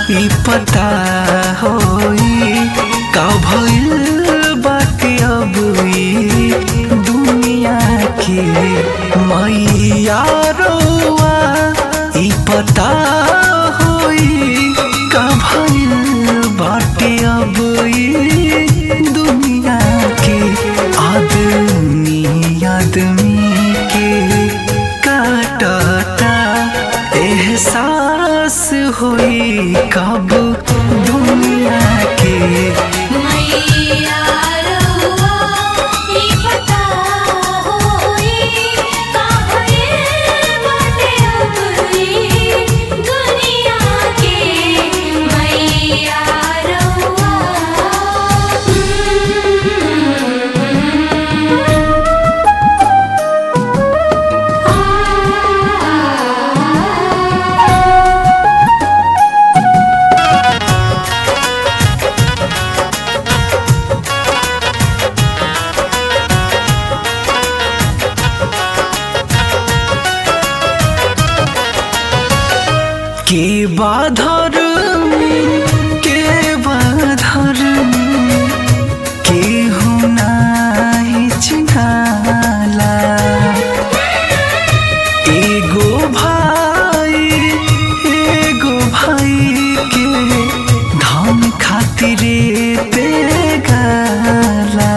ई पता होई का भइल बाटे अब ई दुनिया के मैया रउआ ई पता होई का भइल बाटे अब ई दुनिया के आदमी आदमी के काटता एहसास होई कब दुनिया के मैया रउआ ई पता होई का भइल बाटे अब ई दुनिया के मैया रउआ के बाधर में के बाधर में के हुनाई चिन्हाला एगो भाई एगो भाई के धन खातिरे पे गाला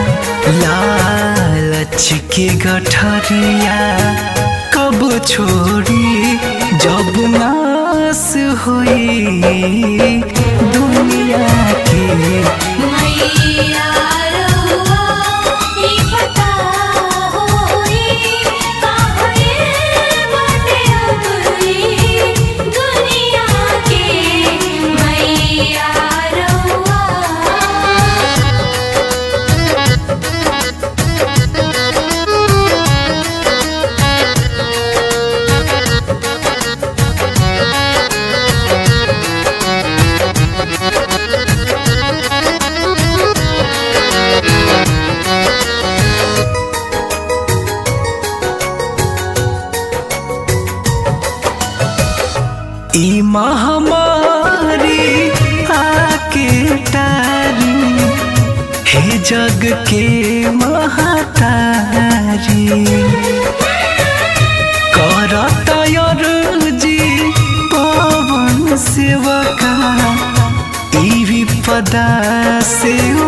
लालच के गठरिया कब छोड़ी जब नास हुई दुनिया के मैया रउआ ई पता होई का भइल बाटे अब ई दुनिया के मैया रउआ ई महामारी आके टारी हे जग के महातारी करता जी पवन सेवका ई विपदा से